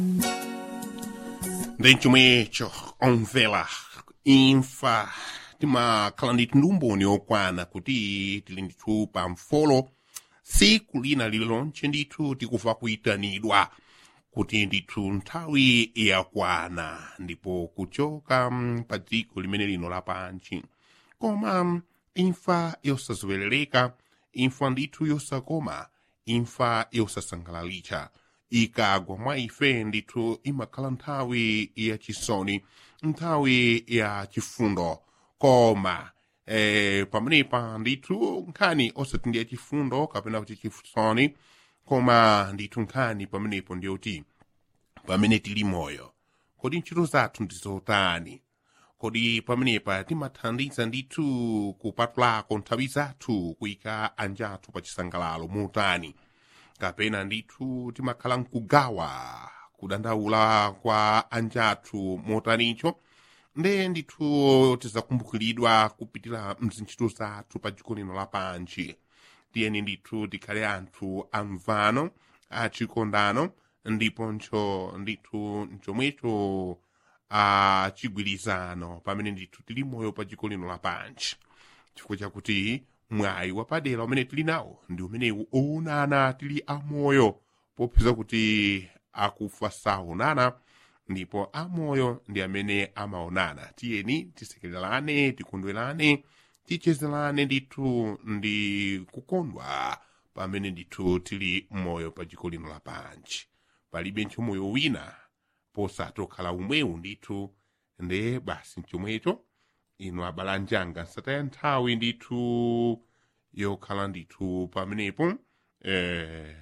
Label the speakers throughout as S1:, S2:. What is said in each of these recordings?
S1: Dentro mwecho omvela imfa timakhala ndithu ndi umboni okwana kuti tili ndithu pa mfolo siku lina lililonse ndithu tikufa kuyitanidwa kuti ndithu nthawi yakwana ndipo kuchoka mm, pa dziko limene lino lapansi koma mm, imfa yosazowerereka imfa ndithu yosakoma imfa yosasangalalitsa ikagwa mwa ife ndithu imakhala nthawi yachisoni nthawi ya chifundo koma eh, pamenepa ndithu nkhani osati ndi yachifundo kapena kuti chisoni koma ndithu nkhani pamenepo ndiyoti pamene tili moyo kodi ntchito zathu ndizotani kodi pamenepa timathandiza ndithu kupatulako nthawi zathu kuyika anjathu pa chisangalalo motani kapena ndithu timakhala mkugawa kudandaula kwa anjathu motanicho nde ndithu tizakumbukiridwa kupitira mzintchito zathu pa dziko lino lapansi tiyeni ndithu tikhale anthu amvano achikondano ndiponso ndithu chomwecho achigwirizano pamene ndithu tili moyo pa dziko lino lapansi chifukwa chakuti mwayi wapadera umene tili nawo ndi umenewu oonana tili amoyo popeza kuti akufa saonana ndipo amoyo ndi amene amaonana tiyeni tisekererane tikondwerane tichezerane ndithu ndi kukondwa pamene ndithu tili moyo pa dziko lino lapansi palibe moyo wina posatokhala umwewu ndithu nde basi mchomwecho inu abalanjanga nsataya nthawi ndithu yokhala ndithu pamenepo eh,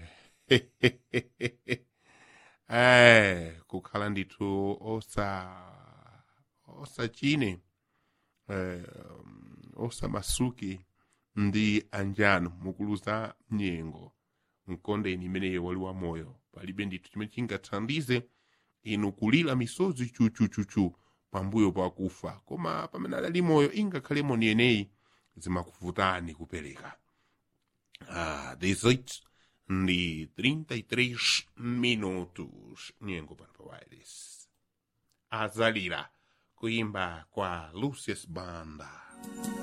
S1: eh, kukhala ndithu osa osachine eh, osamasuke ndi anjanu mukuluza nyengo mkondeni imeneyo wali wa moyo palibe ndithu chimene chingathandize inu kulira misozi chuchuchuchu pambuyo pakufa koma pamene adali moyo ingakhale moni yeneyi zimakuvutani kupereka ah, 18 ndi 33 minutos nyengo pano pa wireless azalira kuimba kwa lucius banda